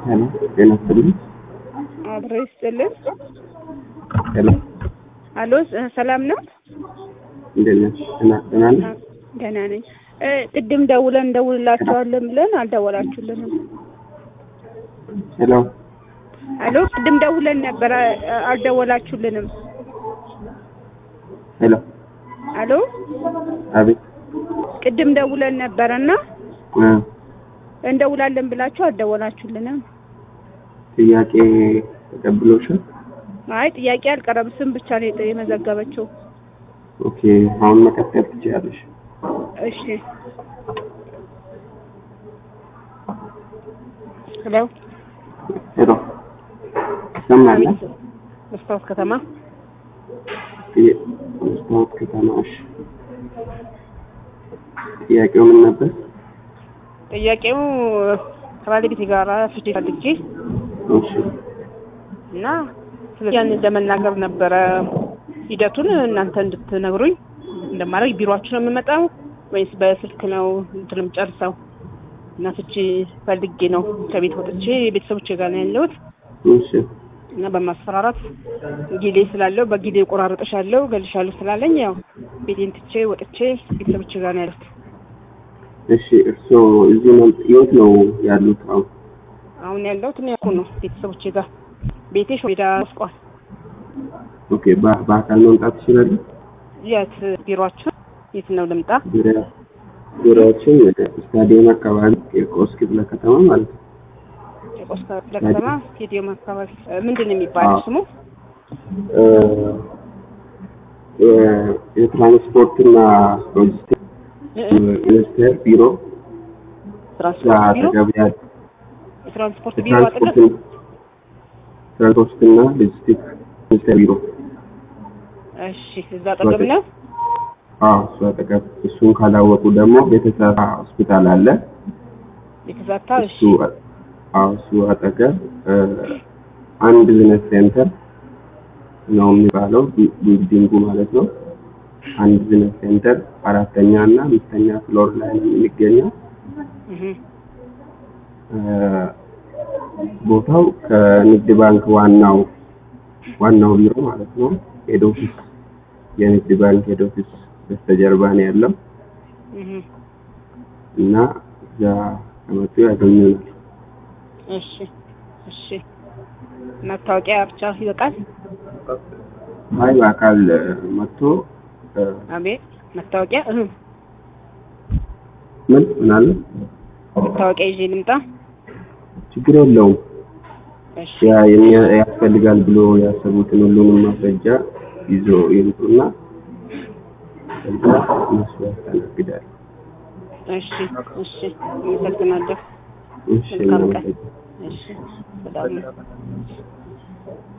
ሄሎ ጤና ይስጥልኝ። አብሮ ይስጥልን። ሄሎ አሎ ሰላም ነው? እንዴት ነሽ? ደህና ደህና ነሽ? ደህና ነኝ። እ ቅድም ደውለን እንደውልላቸዋለን ብለን አልደወላችሁልንም። ሄሎ አሎ ቅድም ደውለን ነበር አ- አልደወላችሁልንም። ሄሎ አሎ አቤት ቅድም ደውለን ነበረና እ እንደውላለን ብላችሁ አልደወላችሁልንም። ጥያቄ ተቀብሎሻል? አይ ጥያቄ አልቀረም፣ ስም ብቻ ነው የጠ- የመዘገበችው። ኦኬ አሁን መቀጠል ትችያለሽ። እሺ ሄሎ ሄሎ ይሰማል? አቤት መስታወት ከተማ ጥያ- መስታወት ከተማ እሺ። ጥያቄው ምን ነበር? ጥያቄው ከባለቤቴ ጋር ፍቺ ፈልጌ እሺ እና ስለዚህ ያንን ለመናገር ነበረ ሂደቱን እናንተ እንድትነግሩኝ እንደማድረግ ቢሮአችሁ ነው የምመጣው ወይስ በስልክ ነው እንትንም ጨርሰው እና ፍቺ ፈልጌ ነው ከቤት ወጥቼ ቤተሰቦቼ ጋር ነው ያለሁት እሺ እና በማስፈራራት ጊሌ ስላለው በጊሌ ቆራርጥሻለሁ ገልሻለሁ ስላለኝ ያው ቤቴን ትቼ ወጥቼ ቤተሰቦቼ ጋር ነው ያለሁት። እሺ እርስዎ እዚህ ነው የት ነው ያሉት አሁን? አሁን ያለሁት እኔ ያልኩህ ነው ቤተሰቦቼ ጋር ቤቴ ሾሜዳ ወስቋል። ኦኬ በ- በአካል መምጣት ትችላሉ? የት ቢሮአችሁ የት ነው ልምጣ? ዙሪያ ዙሪያዎችን ወደ ስታዲየም አካባቢ ቂርቆስ ክፍለ ከተማ ማለት ነው። ጨቆስ ክፍለ ከተማ ስቴዲየም አካባቢ እ፣ ምንድን ነው የሚባለው አዎ። ስሙ? እ፣ የ- የትራንስፖርትና ሎጂስቲክስ እ- እ፣ ሚኒስቴር ቢሮ ትራንስፖርት ቢሮ አጠገብ ያለ የትራንስፖርት ቢሮ አጠገብ የትራንስፖርት ትራንስፖርትና ሎጂስቲክስ ሚኒስቴር ቢሮ እሺ፣ እዛ አጠገብ ነው። አዎ እሱ አጠገብ እሱን ካላወቁ ደግሞ ቤተሰብ ሆስፒታል አለ የተዛታ እሺ፣ እሱ አዎ እሱ አጠገብ እ፣ አንድ ቢዝነስ ሴንተር ነው የሚባለው ቢ- ቢልዲንጉ ማለት ነው። አንድ ቢዝነስ ሴንተር አራተኛ እና አምስተኛ ፍሎር ላይ ነው የሚገኘው። እህ፣ እ፣ ቦታው ከንግድ ባንክ ዋናው ዋናው ቢሮ ማለት ነው ሄድ ኦፊስ የንግድ ባንክ ሄድ ኦፊስ በስተጀርባ ነው ያለው እህ፣ እና እዛ ከመጡ ያገኙናል። እሺ፣ እሺ። መታወቂያ ብቻ ይበቃል? አይ በአካል እ፣ መጥቶ እ፣ አቤት፣ መታወቂያ እህ፣ ምን ምን አለ መታወቂያ ይዤ ልምጣ? ችግር የለውም። እሺ፣ ያ የሚያ- ያስፈልጋል ብሎ ያሰቡትን ሁሉንም ማስረጃ ይዞ ይምጡና ከዛ እነሱ ያስተናግዳል። እሺ፣ እሺ። አመሰግናለሁ። እሺ መልካም ቀን። እናመሰግናለን። እሺ፣ ሰላም ነው።